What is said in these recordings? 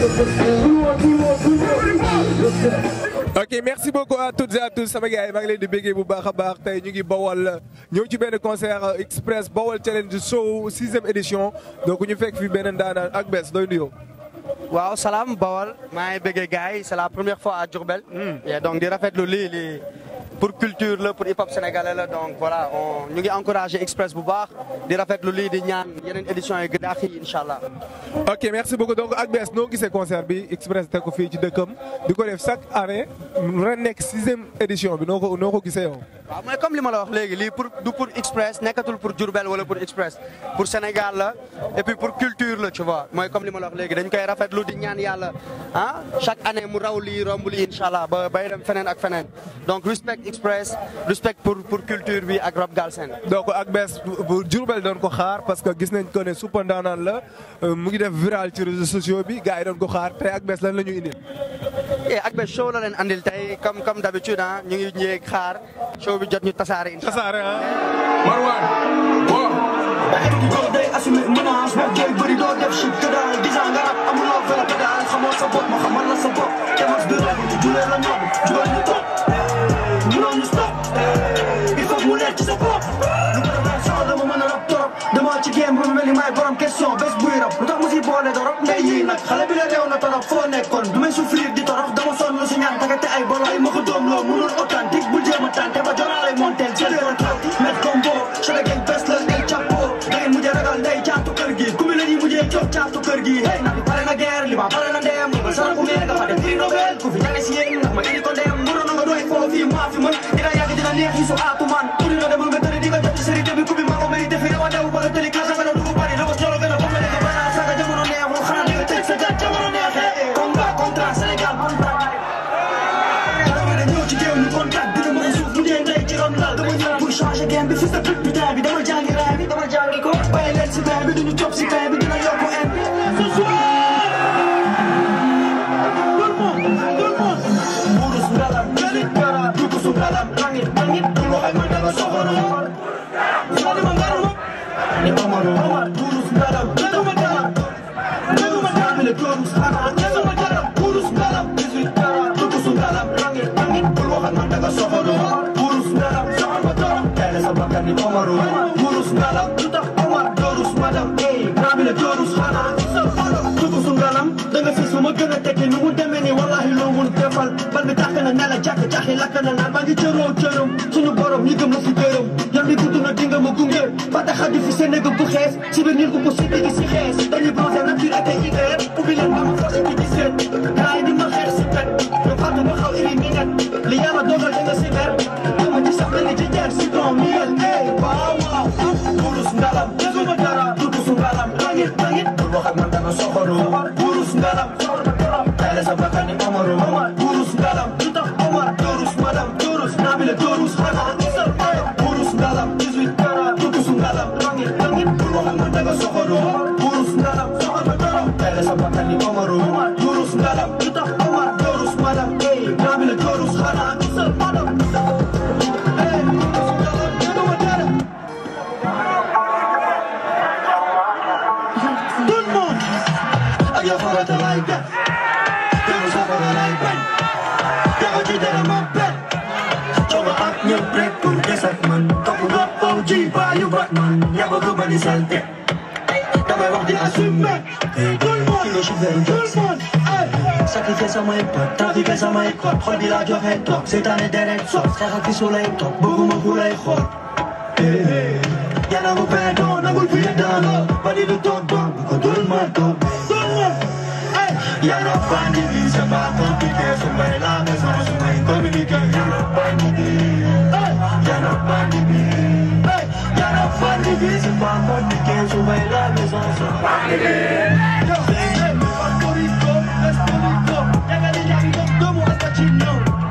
ok merci beaucoup à toutes et à tous sama gars yi maa ngi leen di béggee bu baax a baax tey ñu ngi Bawol ñëw ci benn concert express Bawol challenge show sixième édition donc ñu fekk fi benn daanaan ak bés doy nuyoo. waaw salaam Bawol maa ngi bëggee gars yi c'est la première fois à Diourbel. et donc di rafetlu lii lii pour culture la pour hip hop sénégalais la donc voilà on ñu ngi encouragé express bu baax di rafetlu lii di ñaan yeneen éditions yi gën a xii incha allah. ok merci beaucoup donc ak bés noo gisee concert bi express teg ko fii ci dëkkam di ko def chaque année ren nekk sixième édition bi noo ko noo ko gisee yow. waaw mooy comme li ma la wax léegi lii pour du pour express nekkatul pour Diourbel wala pour express pour Sénégal la et puis pour culture la tu vois mooy comme li ma la wax léegi dañ koy rafetlu di ñaan yàlla ah chaque année mu raw lii romb lii incha allah ba bay dem feneen ak feneen donc respect express respect pour pour culture bi ak rap galsen donc ak bés bu Diourbel doon ko xaar parce que gis nañ ko ne super ndaanaan la mu ngi def viral ci réseaux sociaux bi gars yi doon ko xaar tey ak bés lan la ñu indil. et ak bés show la leen andil tey comme comme d'habitude ah ñu ngi ñëw xaar show bi jot ñu tasaare incha allah. tasaare ah. Marwan waaw. góor day assumé menace wax jooy bëri doo def shit que daal dix ans nga rab amuloo vélo pédale xamoo sa bopp ma xamal la sa bopp kemas du rab julee la nob jugal ñu topp mënoo ñu stop il faut mu leer ci sa bopp lu ko defee sax dama mën a rab torop dama ci game ba mel ni maay borom question bés buy rab lu tax mu si boole dorop ngay yii nag xale bi la deew na torop foo nekkoon du may souffrir di torox dama sonn lu si ñaan tagate ay bolo ay ma ko doom loo mënul authentique bul jéem a tànte ba joraale montel ci leer trop met combo chale gang bés la ngay chapeau da ngeen mujjee ragal ndey caatu kër gi ku mi la ñuy mujjee coob caatu kër gi hey na bi pare na guerre li ba pare na ndeem li ba sara ku mee nga fa dem prix Nobel ku fi jage si yéen ndax ma indi ko ndeem muroon nga doy foo fii maa fi mën dina yàgg dina neex yi su aatu man uri na demal nga tëri di nga jot ci série bi ku bi maa ko mérité fi rawa dew wala tëli classe nga dugg bari la ko solo gën a ba mel nga bana saga jamono neexul xanaa di nga tëj sa gàtt jamono neexee combat contre Sénégal bon dama ne ñëw ci géew ñu contact dina mën a suuf mu dee ndey ci ron lal dama ñëw pour changer game bi fils de pute putain bi dama jàngi raay bi dama jàngi ko bàyyi leen si bain bi duñu topp si bain bi dina yokku en bi ce soir tout le monde tout le monde burus ngalam jëlit gara dugg su ngalam langit langit du waxay man danga soxoro sani ma ngaruma ni amaro amar burus ngalam jëluma dara jëluma dara mi le torus xanaa jëluma dara burus ngalam 18 gara dugg su ngalam langit langit du waxay man danga soxoro burus ngalam soxor ma torop tele sa bakkan ni amaro burus ngalam lu tax amar torus madam ey naa mi le torus xanaa dugg su ngalam da nga fis ma gën a tekki nu mu demee ni wallahi loo mun defal bal bi tàkk na ne la jàkk jàkki lakk na naan maa ngi cëroo cëram suñu borom ñi gëm la si gërëm yam bi gudd na dinga ma gunge ba tax a di fi seen néeg bu xees si biir nit ku ko si digg si xees dañuy bronzé nature ak ay hiver ubbi leen ba ma forcé di gis leen gars yi di ma xeer si pet ñu fàttu ba xaw iri mi net li yàlla dogal da nga si mer dama ci sax mel ni ci jeer si don miel ey waaw waaw burus ngalam gisuma dara dugg su ngalam langit langit bul wax ak man danga soxoro burus ngalam tele sa bakkan ni Omaro burus ngalam lu tax Omar torus madam torus naabile torus xanaa burus ngalam 18 kara dugg su ngalam langit langit bul wax ak man danga soxoro burus ngalam tele sa bakkan ni Omaro burus ngalam lu tax Omar torus madam ey naabile torus xanaa Hey, burus ngalam, gisuma dara. Tout le monde ak yow farata lay def yow safara lay bañ dafa ci dara ma bet coono ak ñëpp rek pour des ak man topp nga OG baayu Batman ñaba ko ba di salte damay wax di assumer tout le monde kilo chauffeur tout le monde sacrifier samay pot trafiquer samay code xol bi laa joxe toog seetaane deret soog xeex ak fi su lay toog bëgguma ku lay xool Yana mu perdon, nangul fi dano Badi du toog doon, bu ko dul ma toog Yana bandi bi, c'est pas compliqué Su may la maison, su may communiqué Yana bandi bi Yana bandi bi Yana bandi bi, c'est pas compliqué Su may la maison, su bandi bi Puerto Rico, Puerto Rico Yaga di yaga di domo hasta chino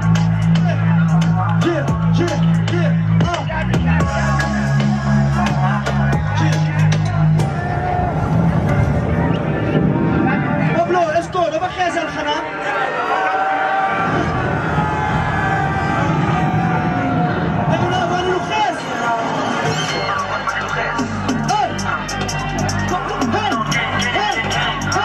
Yeah, yeah, yeah, uh. Pablo, esto, no bajes al xanaa Tengo una mano lu xees Hey! Hey! Hey! Hey!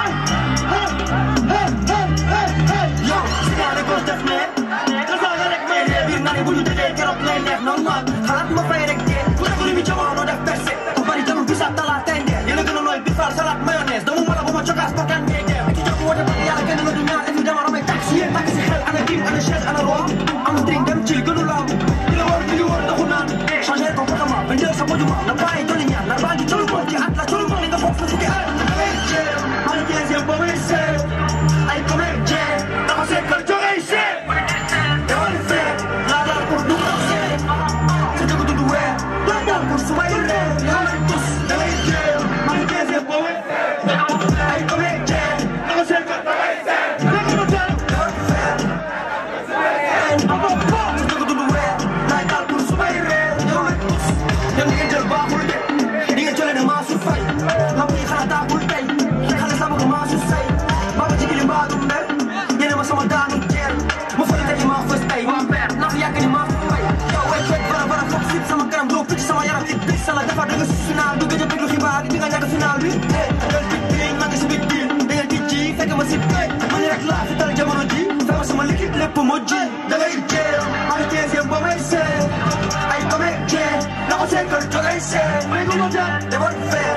woote parce que yàlla kenn la du ñaar évidemment damay tax si yéen takk si xel ana king ana chaise ana roi am drink dem ci gënu laaw di la war di la war taxu naan changer comportement ba njël sa mojuma na bàyyi doli ñaar na bàyyi colu ma ci at la colu ma li nga foog sa fukki at damay jeex man deuxième ba may seet ay comédien dafa seet kër jógee seet dama di seet laa daal pour du ko seet sa dëgg du du weer laa daal pour su may reer yaa may tus damay jeex man deuxième ba may seet ay comédien dafa seet kër jógee seet dëgg du teel dama di seet di nga jëlee ne maa su fay lamb yi xanaa taagul tey xale sama ko maa su say baba ci gili mbaa du mer yéene ma sama daanu jeer ma fële tey maa fës tey waa père naa fi yàgg ni maa fi fay yow way fekk bara bara foog sit sama kanam doo picc sama yaram it bis la defar da nga si final du gëj a déglu xibaar di nga ñàkk final bi eh dal tic tic maa ngi si big deal da nga tic ci fekk ma si tey man rek laa fi dal jamono ji fekk sama liquide lépp moo ji da ngay jeer maa ngi deuxième ba may seet ay comédien na ko seen kër jógay seet may ko ma jàpp demoon fee